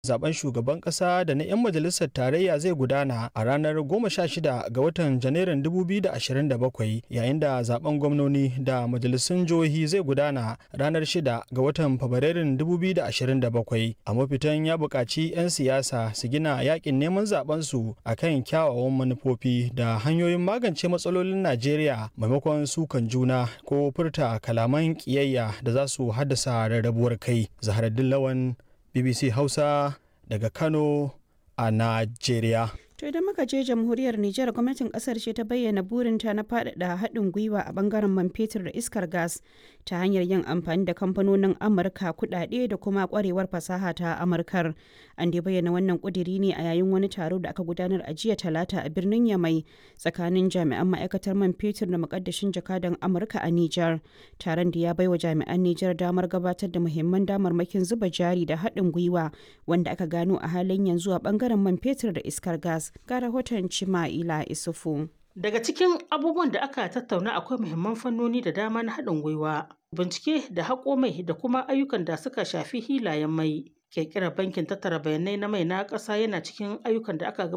zaben shugaban kasa da na 'yan majalisar tarayya zai gudana a ranar 16 ga watan janairun 2027 yayin da zaben gwamnoni da majalisun jihohi zai gudana ranar 6 ga watan fabrairun 2027 a mafitan ya buƙaci 'yan siyasa su gina yakin neman zabensu a kan kyawawan manufofi da hanyoyin magance matsalolin najeriya maimakon sukan juna ko furta kalaman ƙiyayya da za su haddasa rarrabuwar kai zaharaddin lawan BBC Hausa daga Kano a Najeriya. To idan muka je jamhuriyar Nijar gwamnatin kasar ce ta bayyana burinta na faɗaɗa haɗin gwiwa a bangaren man fetur da iskar gas ta hanyar yin amfani da kamfanonin Amurka kuɗaɗe da kuma ƙwarewar fasaha ta Amurkar. An dai bayyana wannan ƙudiri ne a yayin wani taro da aka gudanar a jiya talata a birnin Yamai tsakanin jami'an ma'aikatar man fetur da muƙaddashin jakadan Amurka a Nijar. Taron da ya baiwa jami'an Nijar damar gabatar da muhimman damarmakin zuba jari da haɗin gwiwa wanda aka gano a halin yanzu a bangaren man fetur da iskar gas. ga rahoton Cima'ila Isufu. Daga cikin abubuwan da aka tattauna akwai muhimman fannoni da dama na haɗin gwiwa, bincike da haƙo mai da kuma ayyukan da suka shafi hilayen mai. Ƙirƙirar bankin tattara bayanai na mai na ƙasa yana cikin ayyukan da aka